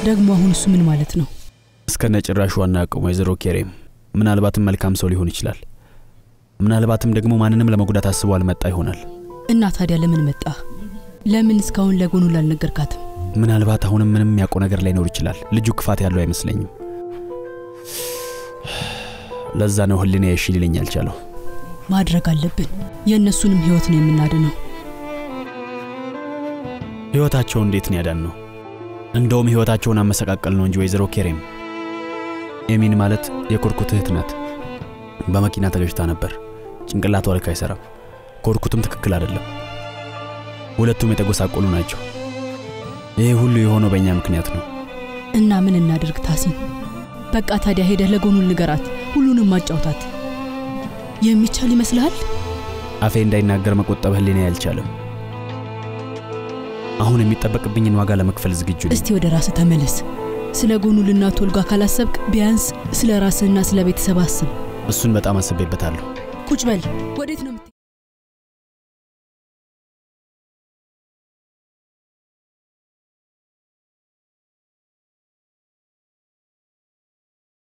ደግሞ አሁን እሱ ምን ማለት ነው? እስከነ ጭራሹ አናውቅም ወይዘሮ ኬሬም። ምናልባትም መልካም ሰው ሊሆን ይችላል። ምናልባትም ደግሞ ማንንም ለመጉዳት አስቦ አልመጣ ይሆናል። እና ታዲያ ለምን መጣ? ለምን እስካሁን ለጎኑ ላልነገርካትም? ምናልባት አሁንም ምንም የሚያውቀው ነገር ላይኖር ይችላል። ልጁ ክፋት ያለው አይመስለኝም። ለዛ ነው ህሊና እሺ ሊለኝ ያልቻለው። ማድረግ አለብን። የእነሱንም ህይወት ነው የምናድነው። ህይወታቸው እንዴት ነው ያዳን ነው? እንደውም ህይወታቸውን አመሰቃቀል ነው እንጂ ወይዘሮ ኬሬም። ኤሚን ማለት የኮርኩት እህት ናት። በመኪና ተገጭታ ነበር። ጭንቅላቷ ልክ አይሰራም። ኮርኩትም ትክክል አይደለም። ሁለቱም የተጎሳቆሉ ናቸው። ይህ ሁሉ የሆነው በእኛ ምክንያት ነው። እና ምን እናድርግ ታሲን? በቃ ታዲያ ሄደህ ለጎኑ ንገራት፣ ሁሉንም ማጫውታት የሚቻል ይመስልሃል? አፌ እንዳይናገር መቆጠብ ህሊና አልቻለም። አሁን የሚጠበቅብኝን ዋጋ ለመክፈል ዝግጁ ነኝ። እስቲ ወደ ራስህ ተመለስ። ስለ ጎኑ ልናት ወልጋ ካላሰብክ ቢያንስ ስለ ራስህና ስለ ቤተሰብ አስብ። እሱን በጣም አስቤበታለሁ። ቁጭ በል። ወዴት ነው